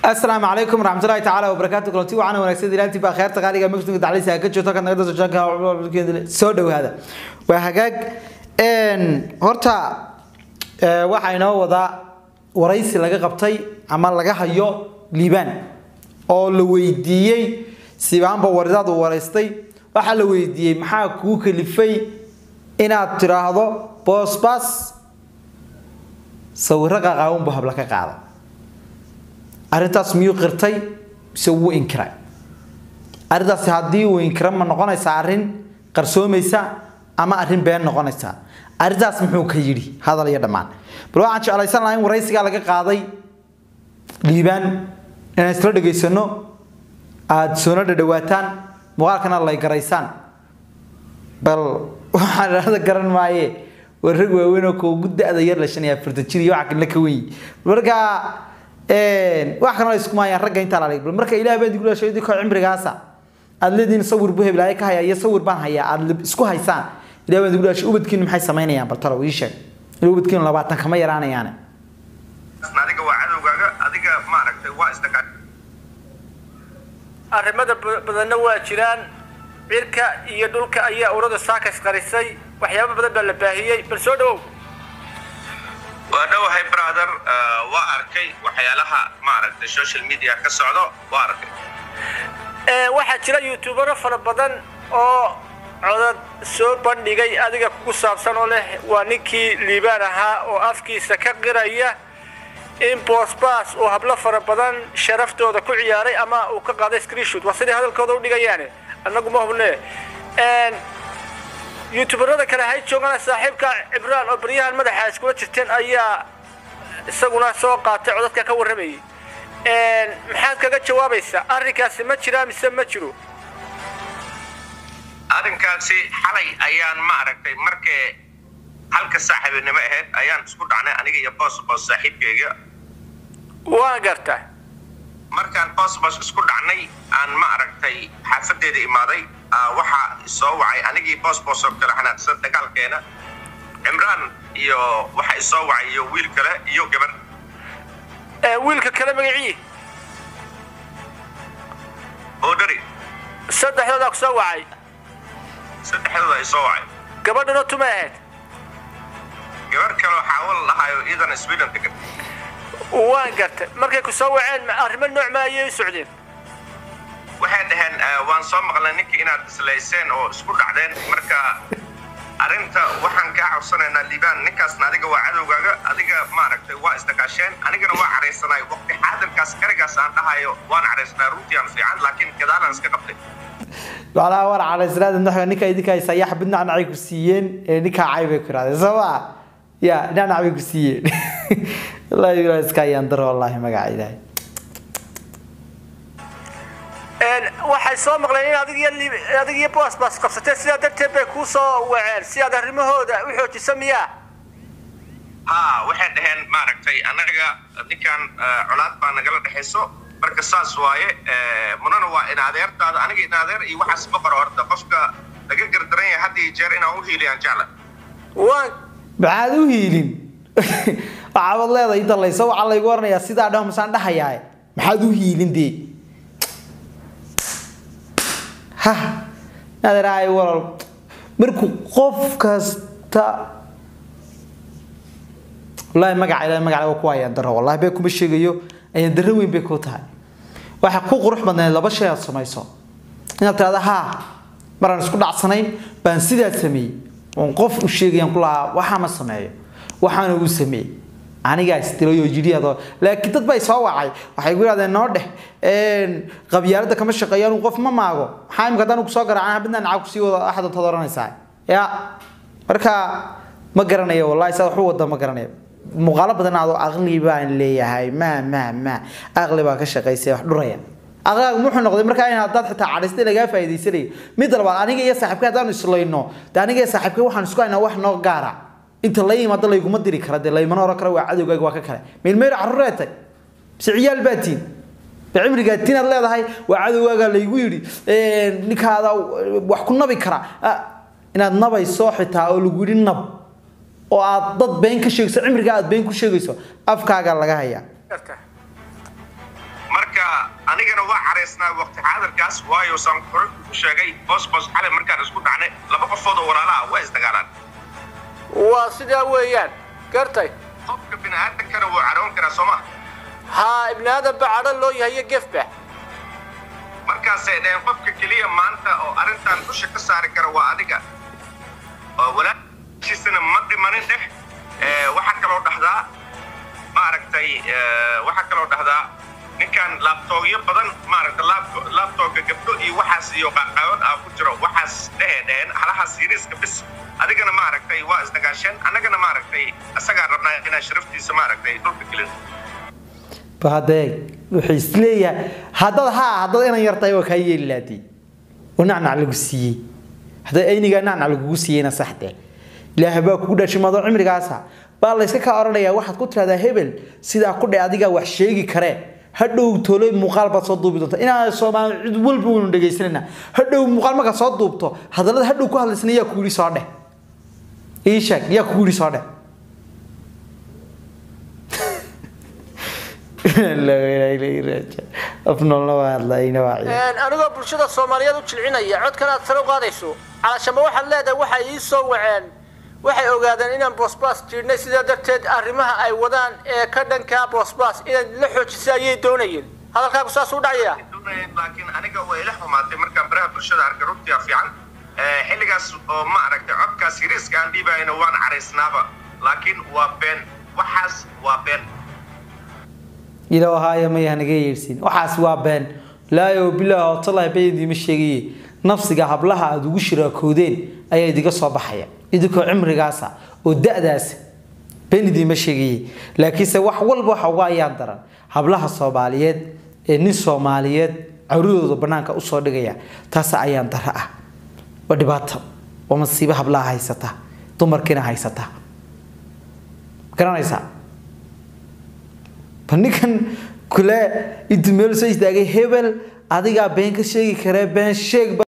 asalaamu calaykum waraxmatullahi tacaala wabarakaatu kulanti wacan wanaagsan ilaantii baa kheerta qaaliga mugdiga dacliisa ka joogto ka nagada sojaanka soo dhawaada waa hagaag horta waxaa inoo wadaa waraysi laga qabtay ama laga hayo liibaan oo la weydiiyey sibaanba waridaadu waraystay waxaa la weydiiyey maxaa kuu kalifay inaad tiraahdo boosbas sawiro qaqaawanbu habla ka qaada arrintaas miyuu qirtay mise wuu inkiray arrintaasi haddii uu inkira ma noqonaysaa arrin qarsoomaysa ama arrin been noqonaysa arrintaas muxuu ka yidhi hadal iyo dhammaan bal waxaan jeclaysan lahaa in waraysigaa laga qaaday liibaan inaan isla dhegaysano aada soona dhadhawaataan muuqaalkana lay garaysaan bal waxaan dhahda garan maaye waa rag waaweyn oo kuugu da-da yar la shan iyo afartan jir iyo waxa kalena ka weyn marka wax kalena isku maayaan ragga intaa lalig bal marka ilaah baa digu dhashay idinkoo cimrigaasa aada leediin sawir buu heblaaye ka haya iyo sawir baan hayaa aada isku haysaan ilaah baa digu dhashay ubadkiinu maxay samaynayaan bal talo ii sheeg ila ubadkiinu labaatan kama yaraanayaane adiga waa cadowgaaga adiga maaragtay waa isdhaqaa arrimada badanna waa jiraan cirka iyo dhulka ayaa urada saakas qarisay waxyaaba badan baa la baahiyey bal soo dhawow waa dhowahay brother waa arkay waxyaalaha maaragtay social media ka socdo waa arkay waxaa jira youtubero fara badan oo codad soo bandhigay adiga kugu saabsan oo leh waa ninkii liibaan ahaa oo afkiisa ka qiraya in boosbaas uu hablo fara badan sharaftooda ku ciyaaray ama uu ka qaaday screenshoot waa sidai hadalkooda u dhigayaane annagu ma hubne youtuberada kale hay joogana saaxiibka cibraan oo baryahan madaxa iskula jirteen ayaa isaguna soo qaatay codadka ka warramayay maxaad kaga jawaabaysaa arrinkaasi ma jiraa mise ma jiro arrinkaasi xalay ayaan maaragtay markee halka saaxiibinimo ahayd ayaan isku dhacnay aniga iyo boos boos saaxiibkayga waan garta markaan boos boos isku dhacnay aan maaragtay xaafadeeda imaaday waxaa soo wacay anigii boos boos oo kale xanaaqsan dagaalkeena cimraan iyo waxa isoo wacay iyo wiil kale iyo gabar wiilka kale magacii oodhari saddexdoodaa ku soo wacay saddexdooda ay soo wacay gabadhuna tumay ahayd gabar kaleo xaawal lahaayo iyadana sweden degan waan garta markay ku soo waceen arrimo nooc ma ayay u socdeen waxay dhaheen waan soo maqlay ninkii inaad islayseen oo isku dhacdeen marka arrinta waxaan kaa codsanaynaa liibaan ninkaasna adiga waa cadowgaaga adiga maaragtay waa isdagaasheen anigana waa caraysanaay waqti xaadirkaas karigaas aan dhahayo waan caraysnaa runtiiaan fiican laakiin gadaalaan iska qabtay macnaha war calaysnaada naxwa ninka idinka haysa yaa xabid nacnacay ku siiyeen ee ninkaa cay bay ku yidhahdeen soo ma ya nacnac bay ku siiyeen wallahi ilaah iska ayaan daro wallahi magaca ilaahay waxay soo maqleen in adig iyo adig iyo boosbas qabsateen sidaa darteed bay kuu soo waceen si aad arrimahooda u xoojisa miyaa ha waxay dhaheen maaragtay annaga ninkan colaad baa nagala dhexayso marka saas waaye munana waa in adeertaada aniga in adeer iyo waxaas ma qoro horta qofka laga gardaran yahay had iyo jeer inaan u hiiliyaan jecla waan maxaad u hiilin waxaabad leedahay dalayso waxaa laygu oranayaa sidaa dhaho masaan dhahayaa maxaad u hiilin dee ha nadeerahay walal markuu qof kasta wallahi magaca ilahay magaca waa ku ayaan daro wallahi bee kuma sheegayo ayaan darro weyn bay ku tahay waxaa ku qurux badnayd laba shay aad samayso inaad tirahda haa maraan isku dhacsanayn baan sidaa sameeyey oon qof u sheegayaan ku lahaa waxaa ma sameeyo waxaana uu sameeyey anigaa isdilayoo jidhiyaadoo laakiin dad bay soo wacay waxay ku yidhahdeen noo dheh qabyaaladda kama shaqeeyo anuu qof ma maago maxaa imika haddaan kusoo garaacan habidnaa naca kusii wada axad untaad oranaysaa ya marka ma garanayo wallahi saa waxu wada ma garanayo muuqaalo badan adoo aqli baan leeyahay ma ma ma aqli baa ka shaqaysay wax dhuraya aqlaagu muxuu noqday markaa in haddaad xitaa cadhaystay lagaa faa'iidaysanayo mid labaad aniga iyo saaxiibka haddaanu islayno dee aniga iyo saaxiibka waxaan isku haynaa wax noo gaara inta la yimaado layguma diri kara dee laymana oran kara waa cadowgaaga waa ka kale meelmeyr carruuree tag mise ciyaal baa tiin ba cimrigaa tinaad leedahay waa cadowgaaga laygu yidhi ninkaada wax ku nabi kara inaad nabayso xitaa oo lagu yidhi nab oo aad dad been ka sheegayso cimrigaa aad been ku sheegayso afkaaga laga hayaa anigana waa caraysnaa waqti xaadirkaas waayo saan hore ku sheegay boos boos xalay markaan isku dhacnay laba qofood oo walaalaha waa isdagaalaan waa sidaa weeyaan gartay qofka bini'aadankana wuu caroon karaa soo ma haa ibni aadan ba cadho loo yahay iyo gefba markaasay dhaheen qofka keliya maanta oo arrintan dusha ka saari kara waa adiga oo walaashiisana ma dhimanin dheh Eh, waxaa kaloo dhahdaa maaragtay eh, waxaa kaloo dhahdaa ninkan laabtoogyo badan maaragta laabto- laabtoogga gabdho iyo waxaas iyo qaaqaawad ah ku jiro waxaas dhehee dheheen halahaas yariiska bis adigana maaragtay waa isdagaasheen annagana maaragtay isagaa rabnaa inaan sharaftiisa maaragtay dhulka gelin bahadeeg wuxuu isleeyahay haddad haa haddad inan yartahay waa kaa yeeli laadii oo nacnac lagu siiyey hadday aynigaa nacnac lagugu siiyeyna saxdee ilaahay baa kugu dhashay madoo cimrigaasa baa layska kaa odhanayaa waxaad ku tiraahdaa hebel sidaa ku dhe adigaa wax sheegi karee hadhow tolay muuqaal baad soo duubi doonta inaan soomaali cid walba waynu dhegaysanayna hadhow muuqaal markaad soo duubto hadallada hadhow ku hadlaysana yaa kugu yidhi soo dheh ii sheeg yaa kugu yidhi soo dheh afnoolna waa hadlayna waa ciyaar anigoo bulshada soomaaliyeed u jilcinaya codkan aad sare u qaadayso calashamba waxaad leedahay waxay ii soo waceen waxay ogaadeen inaan boosbaas jiidhnay sidaa darteed arrimaha ay wadaan ee ka dhankaa boosbaas inaad la xoojisa ayay doonayeen hadalkaagu saas u dhacaya doonayeen laakiin aniga way ila xumaatay markaan baraha bulshada arkay runtii fiican Eh, xilligaas oo ma aragtay codkaas yariiska aan dhiibayna waan caraysnaaba laakiin waa been waxaas waa been ilo ahaayo maya naga yeedhsiin waxaas waa been laayo bilaah watallahi baydiima sheegaye nafsiga hablaha aada ugu shiraakoodeen ayaa idiga soo baxaya idinkoo cimrigaasa oo da-daasa been idiima sheegaye laakiinse wax walba waxa uga ayaan daran hablaha soomaaliyeed ee nin soomaaliyeed cawradooda banaanka usoo dhigaya taas ayaan dara ah waa dhibaato waa masiibo hablaha haysata dumarkiina haysata garanaysaa ba ninkan kule intuu meel soo istaagay hebel adigaa been ka sheegi karee been sheeg